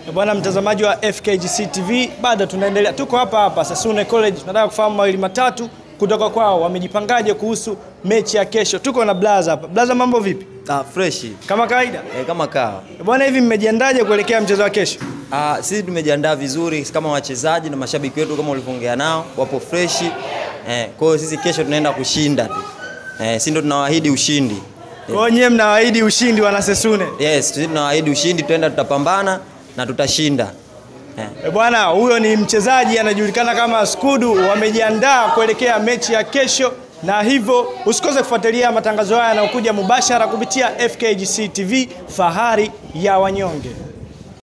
Bwana mtazamaji wa FKGC TV, bado tunaendelea, tuko hapa hapa Sasune College, tunataka kufahamu mawili matatu kutoka kwao, wamejipangaje kuhusu mechi ya kesho. Tuko na Blaza hapa. Blaza, mambo vipi? Ah, fresh Kama kawaida eh, kama kawa. bwana, hivi mmejiandaje kuelekea mchezo wa kesho? Ah, sisi tumejiandaa vizuri kama wachezaji na mashabiki wetu, kama ulivyoongea nao, wapo fresh eh. Kwa hiyo sisi kesho tunaenda kushinda tu eh, sisi ndo tunawaahidi ushindi Kwa hiyo nyewe mnawaahidi ushindi wana Sasune. yes, sisi tunawaahidi ushindi, tutaenda tutapambana na tutashinda eh. E bwana, huyo ni mchezaji anajulikana kama Skudu. Wamejiandaa kuelekea mechi ya kesho, na hivyo usikose kufuatilia matangazo haya yanayokuja mubashara kupitia FKGC TV, fahari ya wanyonge.